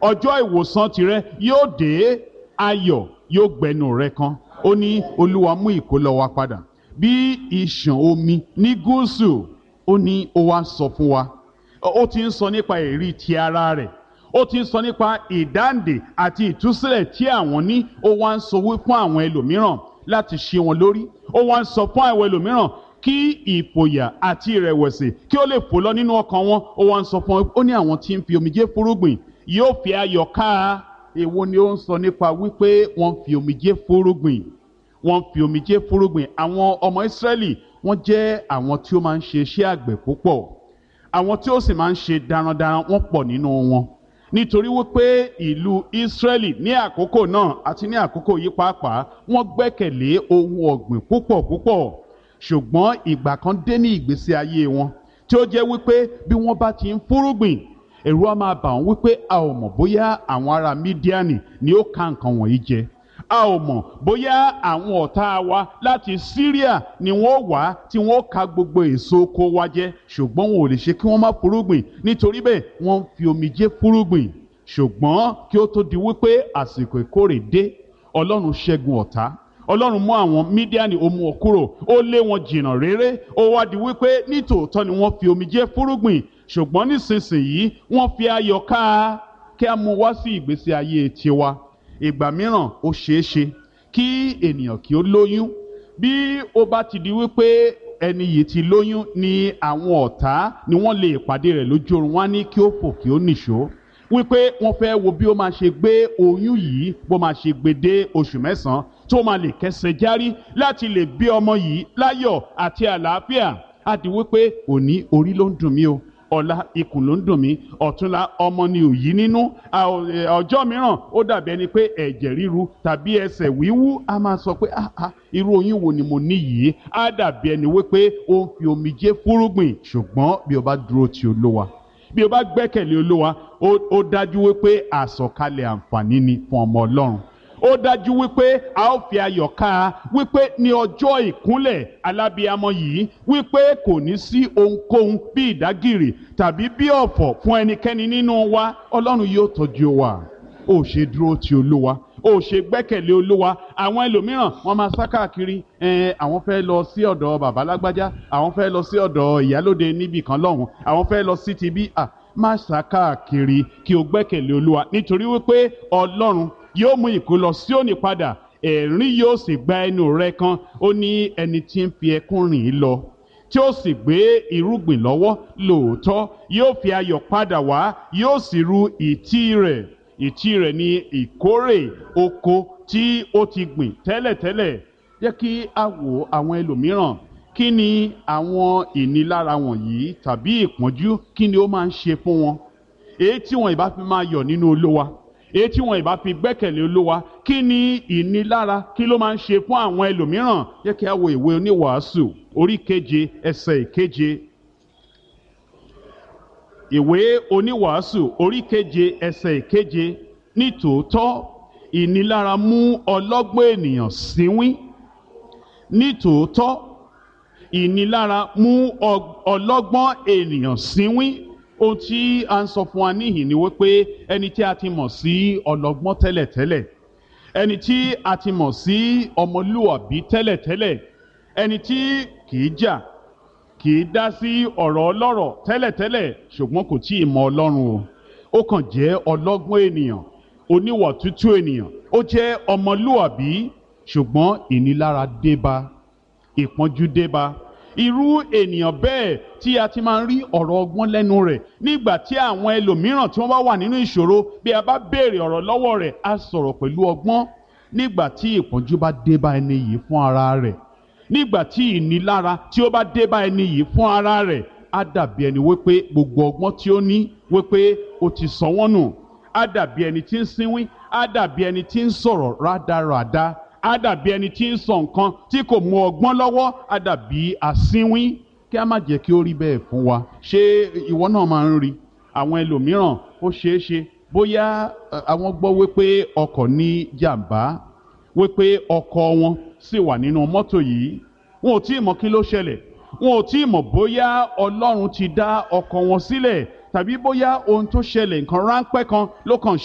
ọjọ́ ìwòsàn tirẹ̀ yóò dé ayọ̀ yóò gbẹnu rẹ kan ó ní olúwa mú ìkólọ wa padà bí ìṣàn omi ní gúúsù ó ní ó wá sọ fún wa ó ti ń sọ nípa èrí ti ara rẹ̀ ó ti ń sọ nípa ìdáǹdè àti ìtúsílẹ̀ tí àwọn ní ó wá ń sọ wí fún àwọn ẹlòmíràn láti ṣe wọn lórí ó wá ń sọ fún àwọn ẹlòmíràn kí ìfòyà àti ìrẹ̀wẹ̀sì kí ó lè fò lọ nínú ọkàn wọn ó wá ń sọ fún wọn ó ní àwọn tí ń fi omijé fúrúgbìn yóò fi ayọ̀ ká èwo ni ó ń sọ nípa wípé wọ́n fi omijé fúrúgbìn wọ́n fi omijé fúrúgbìn àwọn ọmọ Ísírẹ́lì wọ́n jẹ́ àwọn tí ó máa ń ṣe iṣẹ́ àgbẹ̀ púpọ̀ àwọn tí ó sì máa ń ṣe darandaran wọ́n pọ̀ nínú wọn nítorí wípé ìlú Ísírẹ́lì ní àkókò náà àti ní àkókò yìí pàápàá wọ́n gbẹ́kẹ̀lé ohun ọ̀gbìn púpọ̀ púpọ̀ ṣùgbọ́n ìgbà kan dé ní ìgbésí ayé wọn tí ó jẹ́ wípé bí wọ́n bá ti ń fúrúgbìn ẹ̀rù á máa bà wọ́n wípé a ò mọ̀ bóyá àwọn ará Mídíánì ni ó ka nǹkan wọ̀nyí jẹ a ò mọ̀ bóyá àwọn ọ̀tá wa láti Syria ni wọ́n wá tí wọ́n ka gbogbo èso oko wa jẹ ṣùgbọ́n wọn ò lè ṣe kí wọ́n má fúrúgbìn nítorí bẹ́ẹ̀ wọ́n ń fi omijé fúrúgbìn ṣùgbọ́n kí ó tó di wípé àsìkò ìkórè dé Ọlọ́run ṣẹ́gun ọ̀tá Ọlọ́run mú àwọn Mídíánì ó mú wọn kúrò ó lé wọn jìnnà réré ó wá di wípé nítòótọ́ ni wọ́n fi omijé fúrúgbìn ṣùgbọ́n nísinsìnyí wọ́n fi ayọ̀ ká kí a mú wá sí ìgbésí ayé tiwa ìgbà mìíràn ó ṣeé ṣe kí ènìyàn kí ó lóyún bí ó bá ti di wípé ẹni yìí ti lóyún ni àwọn ọ̀tá ni wọ́n lè pàdé rẹ̀ lójú oorun wá ní kí ó fò kí ó nìṣó wípé wọ́n fẹ́ wo bí ó máa ṣe gbé oyún yìí bó máa ṣe gbé dé oṣù mẹ́sàn-án tó máa lè kẹsẹ̀ járí láti lè bí ọmọ yìí láyọ̀ àti àlàáfíà á di wípé òní orí ló ń dùn mí o ọ̀la ikùn ló ń dùn mí ọ̀túnla ọmọ ni òyí nínú ọjọ́ mìíràn ó dàbí ẹni pé ẹ̀jẹ̀ ríru tàbí ẹsẹ̀ wíwú a máa sọ pé ah irú oyún wo ni mo ní yìí á dàbí ẹni wípé ó ń fi omijé fúrúgbìn ṣùgbọ́n bí o bá dúró ti olówa bí o bá gbẹ́kẹ̀lé olówa ó dájú wípé àsọ̀kalẹ̀ àǹfààní ni fún ọmọ ọlọ́run ó dájú wípé a ó fi ayọ̀ ká a wípé ní ọjọ́ ìkúnlẹ̀ alábíamọ yìí wípé kò ní sí ohunkóhun bí ìdágìrì tàbí bí ọ̀fọ̀ fún ẹnikẹ́ni nínú wa ọlọ́run yóò tọ́jú wa ó ṣe dúró ti olúwa ó ṣe gbẹ́kẹ̀lé olúwa àwọn ẹlòmíràn wọ́n máa sá káàkiri àwọn fẹ́ lọ sí ọ̀dọ̀ bàbá lágbájá àwọn fẹ́ lọ sí ọ̀dọ̀ ìyálóde níbì kan lọ́hùn àwọn fẹ́ lọ sí ti bí má sá káàkiri kí o gbẹ́kẹ̀lé olúwa nítorí wípé ọlọ́run yóò mú ìkólọ Síónì padà ẹ̀rín yóò sì gba ẹnu rẹ kan ó ní ẹni tí ń fi ẹkún rìn ín lọ tí ó sì gbé irúgbìn lọ́wọ́ lóòótọ́ yóò fi ayọ̀ padà wá yóò sì ru ìtí rẹ̀ ìtí rẹ̀ ní ìkórè oko tí ó ti gbìn tẹ́lẹ̀tẹ́lẹ̀ jẹ́ kí a wo àwọn ẹlòmíràn kí ni àwọn ìnilára wọ̀nyí tàbí ìpọ́njú kí ni ó máa ń ṣe fún wọn èyí tí wọn ìbá fi máa yọ̀ nínú Olúwa èyí tí wọn ìbá fi gbẹ́kẹ̀lé olúwa kí ni ìnilára kí ló máa ń ṣe fún àwọn ẹlòmíràn yẹ kí a wo ìwé oníwàásù orí keje ẹsẹ̀ ìkeje ìwé oníwàásù orí keje ẹsẹ̀ ìkeje nítòótọ́ ìnilára mú ọlọ́gbọ́n ènìyàn síwín nítòótọ́ ìnilára mú ọlọ́gbọ́n ènìyàn síwín ohun tí a ń sọ fún wa níhìn ni wípé ẹni tí a ti mọ̀ sí ọlọ́gbọ́n tẹ́lẹ̀tẹ́lẹ̀ ẹni tí a ti mọ̀ sí ọmọlúwàbí tẹ́lẹ̀tẹ́lẹ̀ ẹni tí kìí jà kìí dá sí ọ̀rọ̀ ọlọ́rọ̀ tẹ́lẹ̀tẹ́lẹ̀ ṣùgbọ́n kò tí ì mọ ọlọ́run o ó kàn jẹ́ ọlọ́gbọ́n ènìyàn oníwà tútù ènìyàn ó jẹ́ ọmọlúwàbí ṣùgbọ́n ìnilára débá ìpọ́njú débá irú ènìyàn bẹ́ẹ̀ tí a ti máa ń rí ọ̀rọ̀ ọgbọ́n lẹ́nu rẹ̀ nígbà tí àwọn ẹlòmíràn tí wọ́n bá wà nínú ìṣòro bí a bá béèrè ọ̀rọ̀ lọ́wọ́ rẹ̀ á sọ̀rọ̀ pẹ̀lú ọgbọ́n nígbà tí ìpọ́njú bá dé bá ẹni yìí fún ara rẹ̀ nígbà tí ìnilára tí ó bá dé bá ẹni yìí fún ara rẹ̀ á dàbí ẹni wípé gbogbo ọgbọ́n tí ó ní wípé ó ti sọ wọ́n nù á dàbí ẹni tí ń sínwín á dàbí ẹni tí ń sọ̀rọ̀ rádaràda á dàbí ẹni tí ń sọ nǹkan tí kò mú ọgbọ́n lọ́wọ́ á dàbí asínwín kí a má jẹ́ kí ó rí bẹ́ẹ̀ fún wa ṣé ìwọ náà máa ń rí àwọn ẹlòmíràn ó ṣeé ṣe bóyá àwọn gbọ́ wípé ọkọ̀ ní jàǹbá wípé ọkọ̀ wọn sì wà nínú mọ́tò yìí wọn ò tí ì mọ̀ kí ló ṣẹlẹ̀ wọn ò tí ì mọ̀ bóyá ọlọ́run ti dá ọkọ̀ wọn sílẹ̀ tàbí bóyá ohun tó ṣẹlẹ̀ nǹkan ráńpẹ́ kan ló kàn